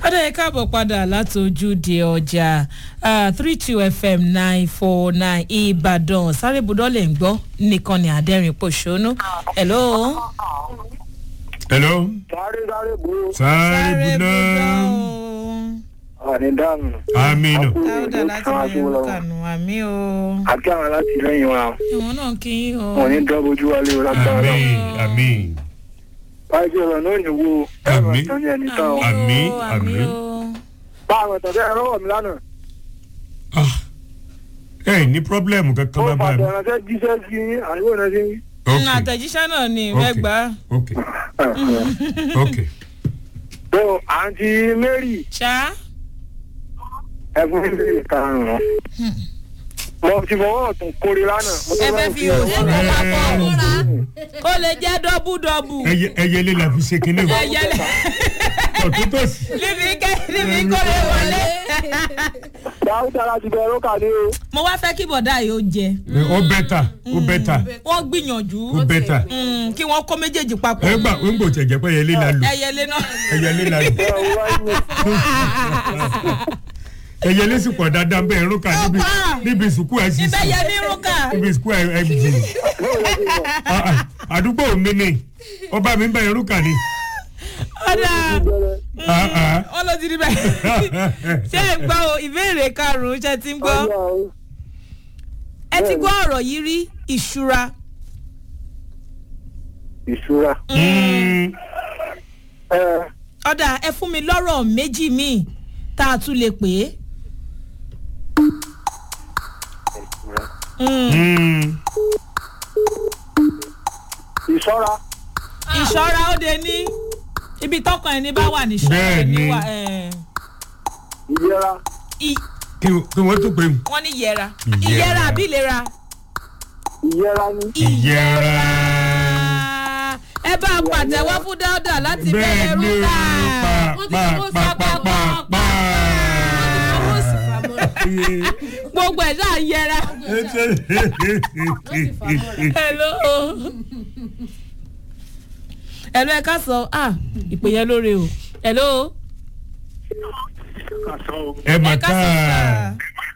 ọ̀dọ̀ ẹ̀ káàbọ̀ padà láti ojúde ọjà three two fm nine four nine ìbàdàn sáré budọ́ lè ń gbọ́ nìkan ní àdẹ́rìn pòṣónú. hello. hello. sáré sáré gbòó. sáré buná. àní dànù. aminu. dáúdà láti mẹ́rin kànú àmì o. àti àwọn alátìlẹyìn wa ìwọ̀n náà kí yín o. wọn ní dọ́bójú wálé o lágbára náà. ami ami. báyìí ọ̀rọ̀ náà ní wo ẹ̀rọ Àmín. tó ní ẹni tán o. Àmì, o, àmì. o. bá àwọn ìtọ́jú ẹ̀rọ wọ̀ mí lánàá. ah ẹ ní pọ́blẹ́mù kankan ó bá bá fàtẹ̀ mi. ìránṣẹ́ jíṣẹ́ sí yín àyẹ̀wò náà sí yín. ok nínú àtẹ̀jíṣẹ́ náà ni Ok. rẹ́gbà. ok ok tó àǹtí mary ṣá. ẹ̀fún ilé ìkarùn-ún. mo ti fọwọ́ ọ̀tún kórè lánàá. mo tó ẹ bá fẹ́ ń fi òwò ọwọ́ lọ ọ̀tún papọ̀ kórè. kó lè jẹ́ dọ́bù dọ́bù. ẹyẹ ẹyẹlé la fi ṣe kinní o ẹyẹlẹ ọ̀tún tó sì. níbi kẹ́ níbi kó lè wọlé. dáúdà láti bẹ̀rẹ̀ ó kàdé o. mo wá fẹ́ kí bọ̀dá yìí ó jẹ ó bẹ́tà ó bẹ́tà wọ́n gbìyànjú ó bẹ́tà. mm, kí wọ́n kó méjèèjì papọ̀ ẹ gbà ń gbò tẹ̀jẹ̀ pé ẹyẹlé la lò ẹyẹlé náà. ẹyẹlé la lò ẹ ò wáyé. ẹyẹlé sì pọ̀ dáadáa bẹ́ẹ̀ rúkà níbi Ọ̀pá. níbi sùkú ẹ̀ sì ibẹ̀ sí yẹ ní rúkà. níbi sùkú ẹ̀ ẹ̀ jì Ah, ah, àdúgbò mi ni ọba mi bẹ́ẹ̀ rúkà ni. ọ̀dà Ah, ah. wọ́n ló ti rí bẹ́ẹ̀. ṣé ẹ gbọ́ o ìbéèrè karùn-ún ṣe ti ń gbọ́ ẹ ti gbọ́ ọ̀rọ̀ yìí rí ìṣúra. ìṣúra. Mm, ẹ ọ̀dà ẹ fún mi lọ́rọ̀ méjì míì tá a tún lè pè é. Mm, mm. ìṣọ́ra. ìṣọ́ra ó de ní ibi tọkàn ẹni bá wà ní ṣọ́ra Bẹ́ẹ̀ni. ẹni wà ẹ̀, ìlera. i- kí kí wọ́n tó pè mí. wọ́n ní yẹra Ìyẹra. ìyẹra àbí ìlera. ìyẹra ni. ìyẹra. ẹ bá a pàtẹ́wọ́ fún dáúdà láti bẹ́ẹ̀ bẹ̀rẹ̀ ni rúkà. pa pa pa pa pa pa. gbogbo ẹ̀ náà yẹra. hello. hello ẹ ká sọ ah ìpè yẹn lóore o hello. ẹ mà ẹ ká sọ ká. sáà.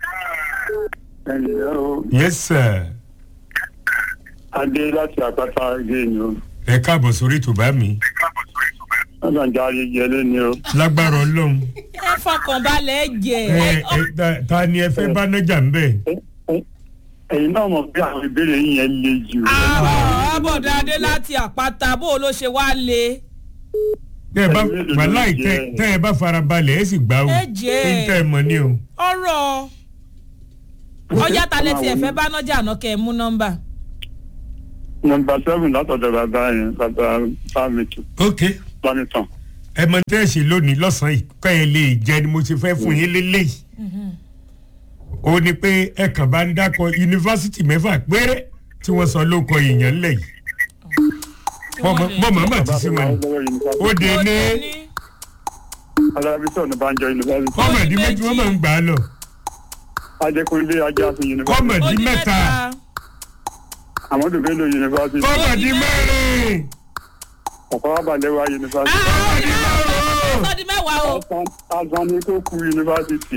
ẹnlẹ́ o yes sir. adé láti àpáta ilé ni o ẹ káàbọ̀ sórí tùbá mi. ọ̀nà ìjà ayẹyẹ ni o. lágbára ọlọ́run. ẹ fọkànbalẹ̀ jẹ. ẹ ẹ ta- ta ni ẹ fẹ́ bá nájà ń bẹ̀. ẹ̀yin náà mọ̀ pé àwọn ìbéèrè yín yẹn le jù. àbọ̀dá adé láti àpáta bó o ló ṣe wá le. tẹ́ ẹ bá wàláì tẹ́ tẹ́ ẹ bá farabalẹ̀ ẹ sì gbà o. Ẹ jẹ́. ń tẹ́ ẹ mọ̀ ni o. ọ̀rọ̀ ọjà talẹ̀ tí ẹ fẹ́ bá nájà àná kẹ́ ẹ mú nọ́mbà. nọmba seven látọ̀dọ̀ bàbá yẹn bàbá fámìtì ok planetàn. ẹ mọ tẹ́ ẹ ṣe lónìí lọ́sàn-án yìí kọ́ ẹ lè jẹ ni mo ṣe fẹ́ fún yín lélẹ́yìí. ó ní pé ẹ kàn bá ń dákọ yunifásitì mẹ́fà péré tí wọ́n sọ ló kọ èèyàn ńlẹ̀ yìí. bọ́mọ̀ mà ti sí wọn ni. ó de ní alábísọ̀ ní banjọ yunifásitì. kọ́mọ̀dé méjì wọ́n máa ń gbà á lọ. ajẹkùnlé ajáfin yunifásitì. kọ́mọ̀dé mẹ́ta amadu bello yunifásitì. kọ́mọ̀dé mẹ́rin ọ̀pọ̀ abalẹ̀wá yunifásitì. kọ́mọ̀dé márùn-ún. sọ́ọ́dí mẹ́wàá o. azani tó kú yunifásitì.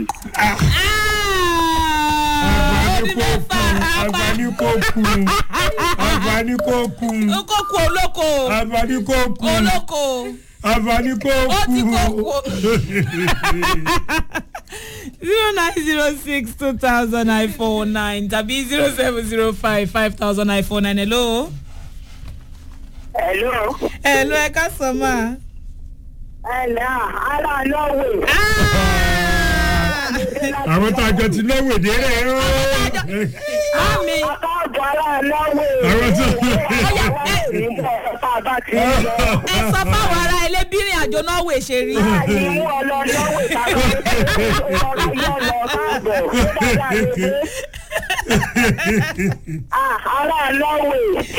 sọ́ọ́dí mẹ́fà àǹfààní kò kú àǹfààní kò kú kókó olóko àǹfààní kò kú olóko àǹfààní kò ó ti kú. kókó. zero nine zero six two thousand nine four nine tàbí zero seven zero five five thousand nine four nine hello. Hello. hello ẹ ká sọ ma. Hello. Ara lọ́wọ́. àwọn tá a jọ ti náwó èdè rẹ̀ ó. Mami. Akáàbọ̀ ara lọ́wọ́. Àwọn tó- Ọ̀yà ẹ̀ nígbà tá a bá ti ń lọ. ẹ sọ fáwọn ará ilé bírin àjò náà wè ṣe rí. Láàyè mú ọ lọ lọ́wọ́ ìtàkùn ìṣòro yọ lọ káàbọ̀. Ah, Ara lọ́wọ́.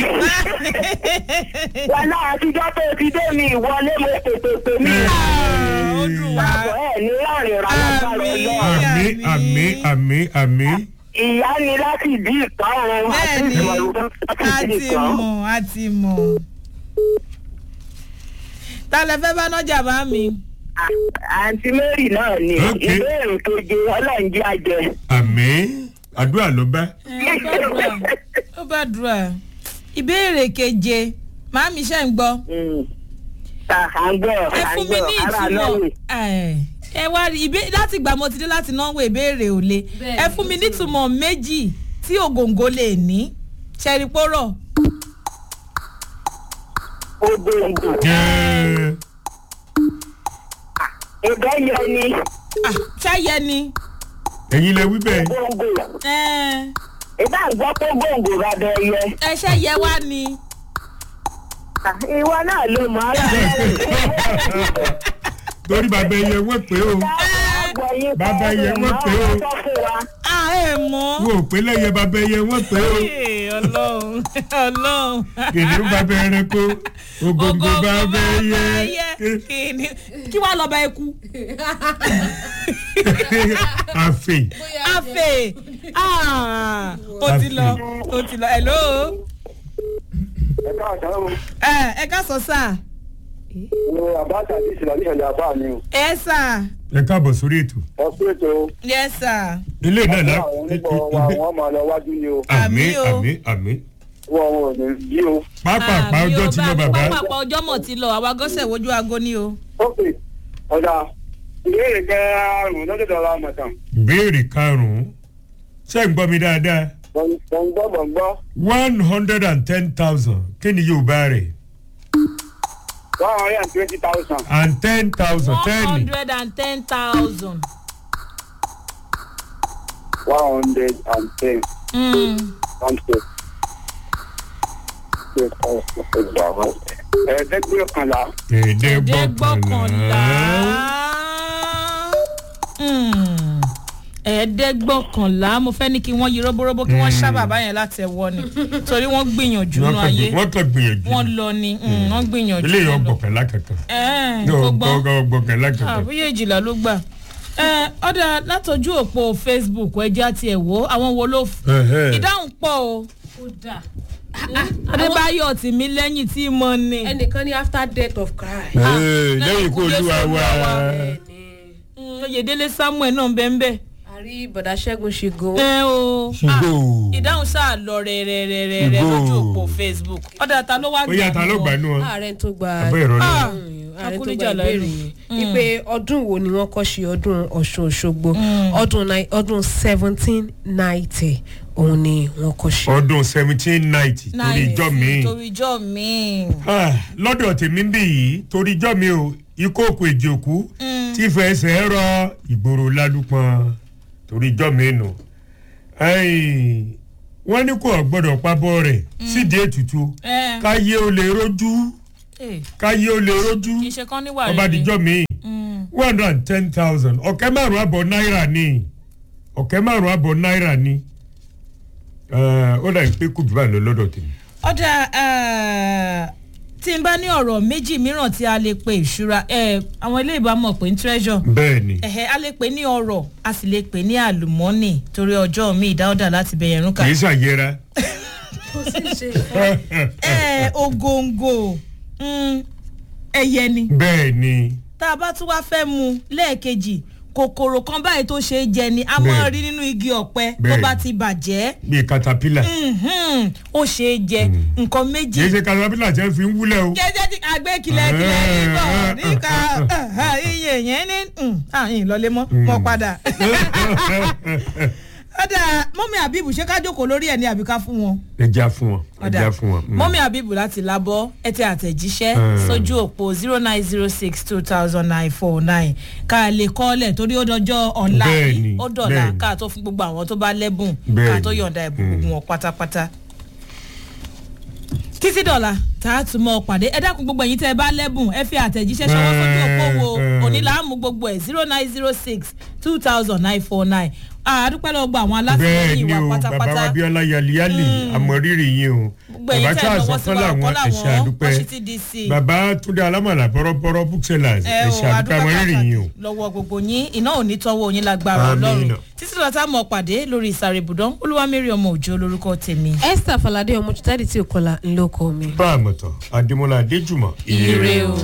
Wàlá àtijọ́ tó ti dé mi ìwọlé mo tètè pè mí. ó dùn wá. Àbọ̀ ẹ̀ ní láàrin ìrànlọ́gbà rẹ̀ lọ. àmì àmì àmì àmì. Ìyá ni láti bí ìpárun. bẹ́ẹ̀ni a ti mọ̀ a ti mọ̀. ta lẹ fẹ́ bá nájà bá mi. àǹtí mary náà ni Ok. ìbéèrè keje ọlọ́run jẹ́ àjẹ. àmì àdúrà ló bá. ẹ ó bá dùrà ó bá dùrà ìbéèrè keje màámi ṣe ń gbọ́ ta à ń gbọ́ ẹ à ń fún mi gbọ́ ní ara ìtumọ̀ lọ́wọ́. ẹ ẹ wá rí ìbé láti gbà mo ti dé láti náwó ìbéèrè ò le Bẹ́ẹ̀ ẹ ni, fún mi ó ní ti ìtumọ̀ méjì tí ògòǹgò lè ní ṣẹ́rípórọ̀ ògbóǹgbò Ẹ, ìbẹ́yẹ ni ṣáyẹ ni ẹ̀yin lẹ wí bẹ́ẹ̀. gbòǹgbò ẹ ìbá ń gbọ́ pé gbòǹgbò bá bẹ yẹ. ẹ ṣẹ́yẹ wá ni ìwọ náà ló mọ ara rẹ. torí bàbá ẹyẹ wọ́n pé o Bàbá yẹ wọ́n pé o. à ẹ mọ̀ wọ́n ò pé lẹ́yẹ bàbá ẹyẹ wọ́n pé o Ee, ọlọ́run ọlọ́run kìnìún bàbá ẹranko ògòǹgò bàbá ẹyẹ kìíní kí wàá lọ́ọ́ bá ẹ kú àfè àfẹ Ah, ó ti lọ ó ti lọ hello ẹ káàkiri o ẹ ẹ ká sọ sáà wo àbáṣà àti ìṣẹ̀lẹ̀ ìṣẹ̀lẹ̀ àbá mi o ẹ sà ẹ káàbọ̀ sórí ètò ẹ pé ètò yẹ sà ilé náà lá àwọn onígbọ̀ wa wọ́n máa lọ wájú ni o àmì Àmì o. àmì àmì wọ́n wọn ò ní bí o. pápápá Àmì ọjọ́ o, tí lọ bàbá pápápá ọjọ́ mọ̀ ti lọ àwa gọ́sẹ̀ wojú aago ni o. ok ọ̀dà ìbéèrè kẹrùn lọ́dọ̀ la mọ̀tàn béèrè karùn-ún ṣé ń gbọ́ mi dáadáa gbọ̀ngbọ́ gbọ̀ngbọ́ one hundred and ten thousand kí ni yóò bá rẹ̀ one hundred and twenty thousand and ten thousand one ten hundred and ten thousand. one hundred and ten one two ẹ̀ẹ́dẹ́gbẹ̀ọ́kànlá ẹ̀ẹ́dẹ́gbọ̀kànlá. ẹ̀ẹ́dẹ́gbọ̀kànlá Mm. ẹ̀ẹ́dẹ́gbọ̀kànlá mo fẹ́ ní kí wọ́n yí róbóróbó kí wọ́n ṣá bàbá yẹn láti ẹ̀wọ́ ni torí wọ́n gbìyànjú wọ́n nínú kàn ayé gbì- wọ́n kàn gbìyànjú wọ́n lọ ni mm, wọ́n gbìyànjú eléyìí wọ́n lọ. ọgbọ̀kànlá kankan Ẹ̀ẹ́, yóò kò gbọ́n gbọ̀kànlá kankan àbúyé ìjìlá ló gbà. Ẹ, ọ̀dà látọjú òpó facebook ẹjẹ́ àti ẹ̀wọ́ àwọn wo ló f- Ẹ̀hẹ́. ìdáhùn pọ̀ o kódà adébáyọ̀ tì mí lẹ́yìn tí mo ní. ẹnìkan ní after death of christ. Ee, lẹ́yìn kó olúwa wa bẹ́ẹ̀ni Mm, oyèdélé samuel náà bẹ́ẹ̀ bẹ́ẹ̀. àrí bọ̀dá ṣẹ́gun ṣìgò. ẹ o ṣùgbọ́ Ah, ìdáhùn sáà lọ rẹ̀rẹ̀rẹ̀rẹ̀ Ṣùgbọ́n- lójú òpó facebook ọ̀dà ta ló wá ó yà ta ló gbà nù ọ ààrẹ tó gba abẹ́ ìrọ̀lẹ́ Ah, ààrẹ tó Akúníjà gba lẹ́nu. ìbéèrè yìí wípé ọdún wo ni wọ́n kọ́ ṣe ọdún ọ̀ṣun òṣogbo ọdún nine- ọdún seventeen ninety òun ni wọ́n kọ́ ṣe. ọdún seventeen ninety torí ijọ́ mi torí ijọ́ mi. lọ́dọ̀ tèmi ń bì yìí torí ijọ́ mi o ikú òkú èjì òkú tí fẹsẹ̀ rọ ìgboro lálùpọ̀n torí ijọ́ mi nù. Ẹ̀yìn, wọ́n ní kò gbọ́dọ̀ pabọ́ rẹ̀ sídìí ètùtù ẹ káyé ó lè rojú ẹ káyé ó lè rojú kì í ṣe kán níwà ọba àdìjọ́ mi Mm. one hundred and ten thousand ọ̀kẹ́ márùn-ún àbọ̀ náírà ni ọ̀kẹ́ márùn-ún àbọ̀ náírà ni Ẹ̀, ó dà pé kùjú báyìí lọ lọ́dọ̀ tèmi. ọ̀dà eh, tí n bá ní ọ̀rọ̀ méjì mìíràn tí a lè pe ìṣúra eh, àwọn ilé ìbámu pè ní treasure bẹ́ẹ̀ ni ẹ̀hẹ́ a lè pè ní ọ̀rọ̀ a sì lè pè ní àlùmọ́nì torí ọjọ́ mi ìdáwọ́dà láti bẹ̀yẹ̀ rúkà. kì í ṣàyẹra. kò sí ṣe ẹ ògòǹgò mm, ẹyẹ ni bẹ́ẹ̀ ni tá a bá tún wá fẹ́ mu lẹ́ẹ̀kejì kòkòrò kan báyìí tó ṣe é jẹ ni a máa Bẹ́ẹ̀. rí nínú igi ọ̀pẹ tó Bẹ́ẹ̀. bá ti bàjẹ́ bíi katapila Mhm, ó ṣe é jẹ nǹkan méjì kì í ṣe katapila tí wọ́n fi ń wúlẹ̀ o. jẹjẹ ti àgbẹ̀ kìlẹ̀kìlẹ̀ níbọ̀ níka iye yẹn ní àyìn lọlé mọ́ mọ́ padà. ọ̀dà mọ́mí àbíbù ṣé ká jókòó lórí ẹ̀ ní àbíká fún wọn. ẹja fún wọn ẹja fún wọn. mm. mọ́mí àbíbù láti lábọ́ ẹ tẹ àtẹ̀jíṣẹ́ Mm. sójú òpó zero nine zero six two thousand nine four nine ká lè kọ́lẹ̀ torí ó dọjọ́ ọ̀la Bẹ́ẹ̀ni, yìí ó dọ̀la bẹ́ẹ̀ni. ká tó fún gbogbo àwọn tó bá lẹ́bùn ká Bẹ́ẹ̀ni. tó yọ̀ǹda ẹ̀bùn gbogbo wọn pátápátá títí dọ̀la tá a tún mọ́ ọ pàdé ẹ dákun gbogbo ẹ̀yin tẹ́ ẹ bá lẹ́bùn ẹ fi àtẹ̀jíṣẹ́ ṣọwọ́ sójú òpó wo Mm. òní là ń mú gbogbo ẹ̀ zero nine zero six two thousand nine four nine àdúpẹ́ lọ́wọ́ gba àwọn bẹ́ẹ̀ alátìlẹyìn ni wa o bàbá pátápátá wa bíọ́lá yaliyali àmọ̀rírì yín o gbogbo ẹ̀yin tẹ́ ẹ lọ́wọ́ sí wa ọ̀kọ́ làwọn àdúpẹ́ washington dc bàbá túndé alámọ̀lá bọ́rọ́bọ́rọ́ booksellers ẹ ẹ̀ṣẹ̀ o àdúpẹ́ àdúpẹ́ àmọ̀rírì yín o. pàtàkì lọ́wọ́ gbogbo yín iná ò ní tọ́wọ́ yín lágbára Àmín. ọlọ́run títí dọ̀la tá a mọ̀ pàdé lórí ìsàrè ibùdó olúwamẹ́rì ọmọ òjò lórúkọ tèmi. esther falade ọmọ jùtádì tí ò kọlà ńlọkọ mi. bá a mọ̀tọ̀ adémọlá adéjùmọ̀ ire o.